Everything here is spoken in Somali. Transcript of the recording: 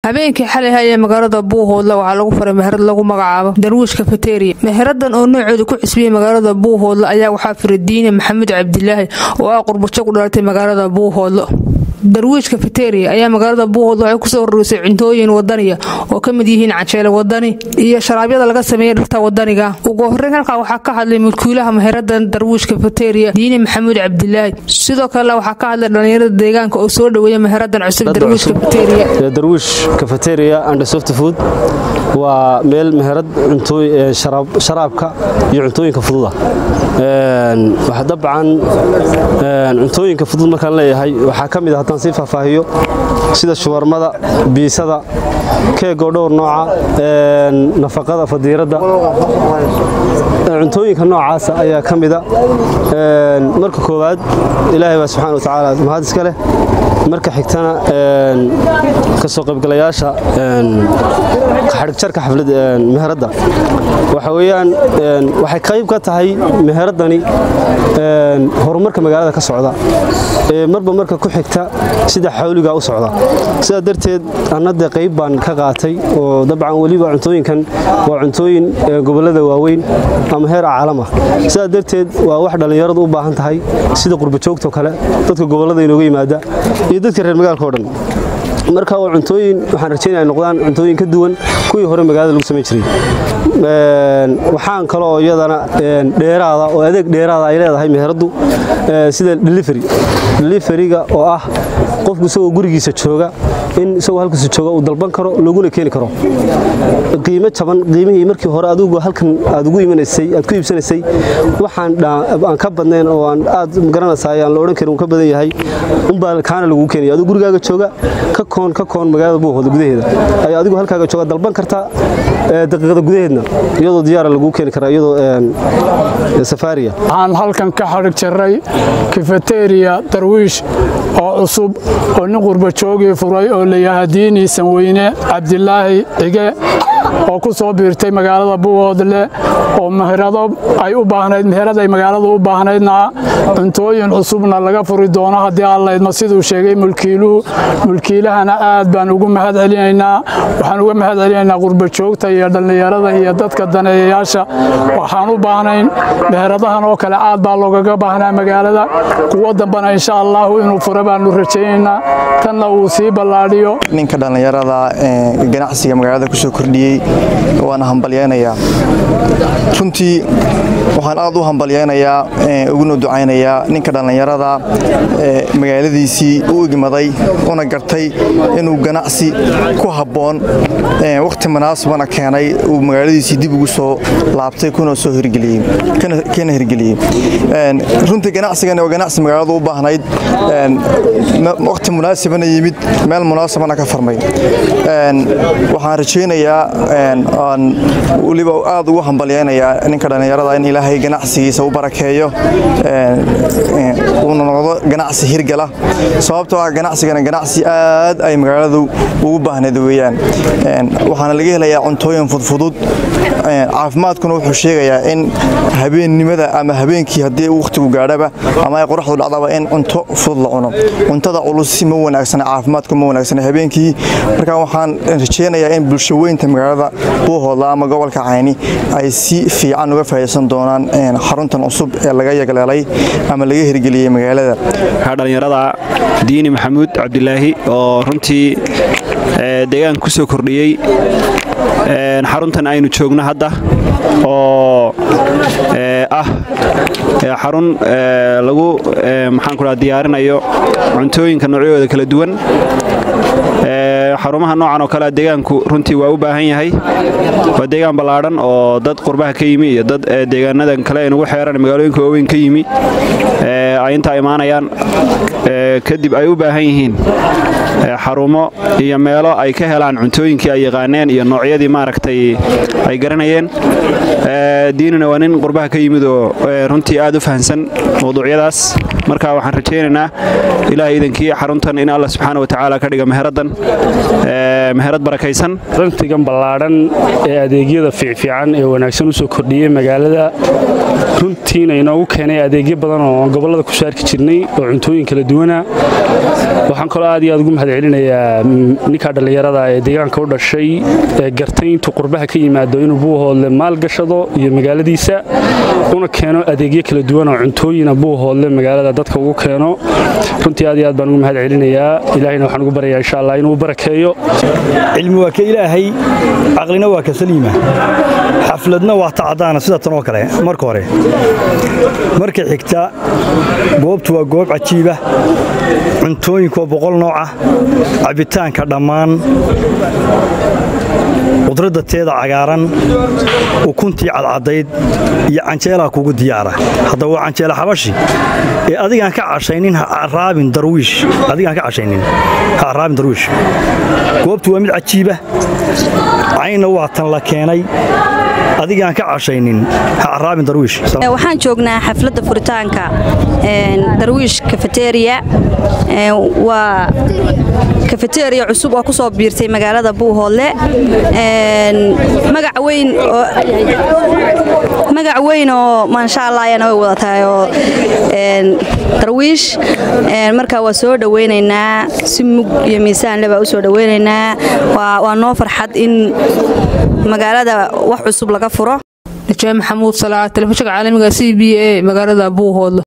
habeenkii xalay hayee magaalada buuhoodle waxaa lagu faray meherad lagu magacaabo darwiish kafeteriya meheradan oo noocooda ku cisbiyey magaalada buuhoodle ayaa waxaa firay diine maxamuud cabdilaahi oo ah qurbajo ku dhalatay magaalada buuhoodle darwiish kafeteriya ayaa magaalada buuhoodle waxay kusoo horeysay cuntooyin wadaniya oo ka mid yihiin canjeele wadani iyo sharaabyada laga sameeyey dhirta wadaniga ugu horeyn halkaa waxaa ka hadlay mulkiilaha meheradan darwiish kafeteriya diine maxamuud cabdilaahi sidoo kale waxaa ka hadlay dhallinyarada deegaanka oo soo dhoweeya meheradan cusub darwiish kafeteriya darwiish kafeteriya and soft food waa meel meherad sharaabka iyo cuntooyinka fududa dabcan cuntooyinka fudud markaan leeyahay waxaa ka mid a haddaan sii faahfaahiyo sida shuwarmada biisada keegoo dhowr nooca nafaqada fadiiradda cuntooyinka noocaasa ayaa ka mida marka koowaad ilaahay baa subxana wa tacaala mahad iska leh marka xigtana ka soo qaybgalayaasha xadhigjarka xaflad meheradda waxa weeyaan waxay qayb ka tahay meheradani horumarka magaalada ka socda ee marba marka ku xigta sida xawligaa u socda sidaa darteed annade qayb baan ka qaatay oo dabcan weliba cuntooyinkan waa cuntooyin gobollada waaweyn ama heer caalam ah sidaa darteed waa wax dhallinyaradu u baahan tahay sida qurbajoogtoo kale dadka gobollada inooga yimaada iyo dadka reer magaalka o dhan marka waa cuntooyin waxaan rajaynaya noqdaan cuntooyin ka duwan kuwii hore magaalada lagu samayn jiray waxaan kaloo iyadana dheeraada oo adeeg dheeraada ay leedahay meheraddu sida delivery deliveriga oo ah qofku isagoo gurigiisa jooga in isagoo halkiisa jooga uu dalban karo looguna keeni karo qiimo jaban qiimihii markii hore adigu halkan aad ugu imanaysay aad ku iibsanaysay waxaan aan ka badnayn oo aan aad magaranaysaay aan la odhan karin uu ka badan yahay unbaa kaana lagu keenaya adigu gurigaaga jooga ka koon ka koon magaalada buuhooda gudaheeda ayaa adigu halkaaga jooga dalban kartaa daqiiqada gudaheedna iyadoo diyaara laguu keeni karaa iyadoo safaariya waxaan halkan ka xadhig jarray kafeteriya darwiish oo cusub oo nin qurbajoogii furay oo layahaa diini sanweyne cabdilaahi cige oo ku soo biirtay magaalada buuhoodle oo meherado ay u baahnayd meherad ay magaaladu u baahnaydna cuntooyin cusubna laga furi doono haddii allaydma siduu sheegay mulkiiluhu mulkiilahana aad baan ugu mahad celinaynaa waxaan uga mahad celinaynaa qurbajoogta iyo dhallinyarada iyo dadka daneeyayaasha waxaan u baahnayn meheradahan oo kale aad baa loogaga baahnaa magaalada kuwo dambana insha allaahu inuu fura baanu rajaynaynaa tanna uu sii ballaadhiyo ninka dhallinyarada ganacsiga magaalada kusoo kordhiyey waana hambalyaynayaa runtii waxaan aad u hambalyaynayaa uguna ducaynayaa ninka dhallinyarada magaaladiisii u igmaday una gartay inuu ganacsi ku habboon wakhti munaasabana keenay uu magaaladiisii dib ugu soo laabtay kuna soo hirgeliyekana hirgeliyey runtii ganacsigani waa ganacsi magaaladu u baahnayd wakhti munaasabana yimid meel munaasabana ka farmay waxaan rajaynayaa aan weliba aad ugu hambalyaynayaa ninka dhallinyarada in ilaahay ganacsigiisa u barakeeyo uuna noqdo ganacsi hirgala sababtoo ah ganacsigana ganacsi aad ay magaaladu ugu baahnayd weeyaan waxaana laga helayaa cuntooyin fudfudud caafimaadkuna wuxuu sheegayaa in habeennimada ama habeenkii haddii wakhtigu gaadhaba ama ay qoraxdu dhacdaba in cunto fudud la cuno cuntada culusi ma wanaagsana caafimaadku ma wanaagsana habeenkii marka waxaan rajaynayaa in bulshaweynta magaalada buuhoodla ama gobolka cayni ay si fiican uga faa'idaysan doonaan xaruntan cusub ee laga yagleelay ama laga hirgeliyey magaalada dhallinyarada diini maxamuud cabdilaahi oo runtii deegaanka ku soo kordhiyey xaruntan aynu joogno hadda oo ah xarun lagu maxaankuraa diyaarinayo cuntooyinka noocyadooda kala duwan xarumaha noocan oo kalea deegaanku runtii waa u baahan yahay waa deegaan ballaadhan oo dad qurbaha ka yimi iyo dad deegaanadan kale ay nagu xeeran magaalooyinka waaweyn ka yimi ay intaa imaanayaan kadib ay u baahan yihiin xarumo iyo meelo ay ka helaan cuntooyinkii ay yaqaaneen iyo noocyadii maaragtay ay garanayeen diinina waa nin qurbaha ka yimid oo runtii aad u fahansan mawduucyadaas marka waxaan rajaynaynaa ilaah iidankii xaruntan in alla subxaana watacaala ka dhiga meheradan meherad barakaysan rantigan ballaadhan ee adeegyada fiicfiican ee wanaagsan u soo kordhiyey magaalada runtiina inoogu keenay adeegyo badan oo gobollada ku saarki jirnay oo cuntooyin kala duwana waxaan kaloo aad iyo aad ugu mahad celinayaa ninkaa dhallinyarada ee deegaanka u dhashay ee gartay intuu qurbaha ka yimaado inuu buuhoodle maalgashado iyo magaaladiisa una keeno adeegyo kala duwan oo cuntooyina buuhoodle magaalada dadka ugu keeno runtii aad iyo aad baan ugu mahad celinayaa ilaahayna waxaan ugu baryayaa insha allah inuu barakeeyo cilmi waa ka ilaahay caqlina waa ka saliima xafladna waa tacadaana sida tan oo kale marka hore marka xigta goobtu waa goob cajiiba cuntooyinkuwa boqol nooca cabitaanka dhammaan qudradda teeda cagaaran ukuntii cadcadayd iyo canjeelaa kugu diyaara haddaba waa canjeela xabashi ee adigaan ka cashaynin haraabin darwiish adigaan ka cashaynin ha caraabin darwiish goobtu waa mid cajiiba caynna waa tan la keenay adigaan ka cashaynin ha caraabin darwiish waxaan joognaa xafladda furitaanka darwiish kafeteriya waa kafeteriya cusub oo ku soo biirtay magaalada buuhoodle magac weyn oo magac weyn oo maasha allah ayana way wadatahay oo darwiish marka waa soo dhowaynaynaa si mug iyo miisaanle baa u soo dhowaynaynaa waa noo farxad in magaalada wax cusub laga furo najaa maxamuud salaa telefishinka caalamiga c b a magaalada buuhoodle